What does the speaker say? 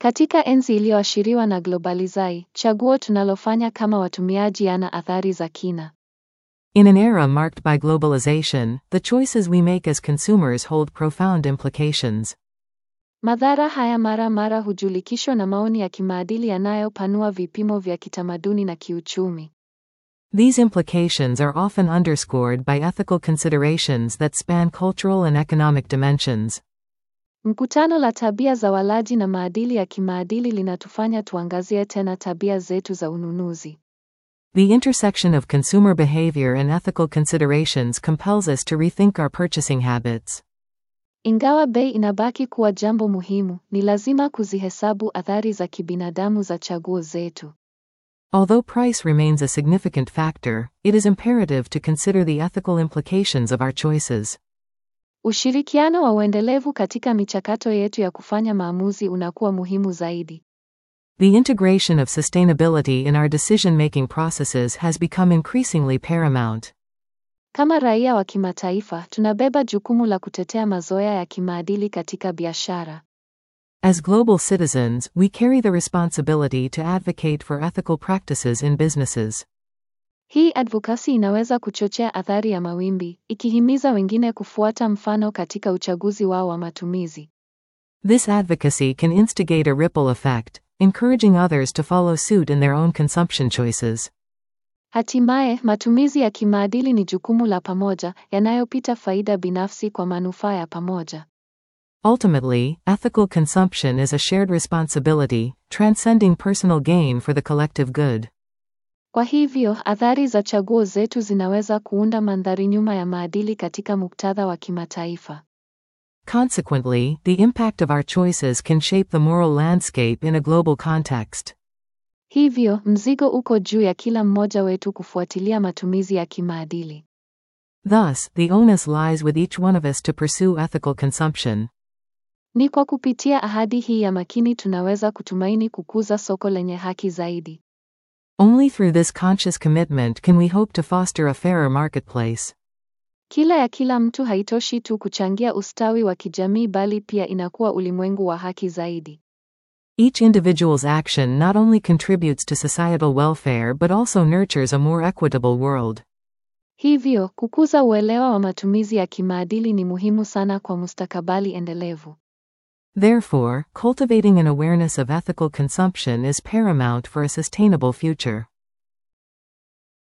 Katika enzi iliyoashiriwa na globalizai, chaguo tunalofanya kama watumiaji yana athari za kina. In an era marked by globalization, the choices we make as consumers hold profound implications. Madhara haya mara mara hujulikishwa na maoni ya kimaadili yanayopanua vipimo vya kitamaduni na kiuchumi. These implications are often underscored by ethical considerations that span cultural and economic dimensions. Mkutano la tabia za walaji na maadili ya kimaadili linatufanya tuangazie tena tabia zetu za ununuzi. The intersection of consumer behavior and ethical considerations compels us to rethink our purchasing habits. Ingawa bei inabaki kuwa jambo muhimu, ni lazima kuzihesabu athari za kibinadamu za chaguo zetu. Although price remains a significant factor, it is imperative to consider the ethical implications of our choices. Ushirikiano wa uendelevu katika michakato yetu ya kufanya maamuzi unakuwa muhimu zaidi. The integration of sustainability in our decision making processes has become increasingly paramount. Kama raia wa kimataifa, tunabeba jukumu la kutetea mazoea ya kimaadili katika biashara. As global citizens, we carry the responsibility to advocate for ethical practices in businesses. Hii advocacy inaweza kuchochea athari ya mawimbi, ikihimiza wengine kufuata mfano katika uchaguzi wao wa matumizi. This advocacy can instigate a ripple effect, encouraging others to follow suit in their own consumption choices. Hatimaye, matumizi ya kimaadili ni jukumu la pamoja, yanayopita faida binafsi kwa manufaa ya pamoja. Ultimately, ethical consumption is a shared responsibility, transcending personal gain for the collective good. Kwa hivyo, athari za chaguo zetu zinaweza kuunda mandhari nyuma ya maadili katika muktadha wa kimataifa. Consequently, the impact of our choices can shape the moral landscape in a global context. Hivyo, mzigo uko juu ya kila mmoja wetu kufuatilia matumizi ya kimaadili. Thus, the onus lies with each one of us to pursue ethical consumption. Ni kwa kupitia ahadi hii ya makini tunaweza kutumaini kukuza soko lenye haki zaidi. Only through this conscious commitment can we hope to foster a fairer marketplace. Kila ya kila mtu haitoshi tu kuchangia ustawi wa kijamii bali pia inakuwa ulimwengu wa haki zaidi. Each individual's action not only contributes to societal welfare but also nurtures a more equitable world. Hivyo, kukuza uelewa wa matumizi ya kimaadili ni muhimu sana kwa mustakabali endelevu. Therefore, cultivating an awareness of ethical consumption is paramount for a sustainable future.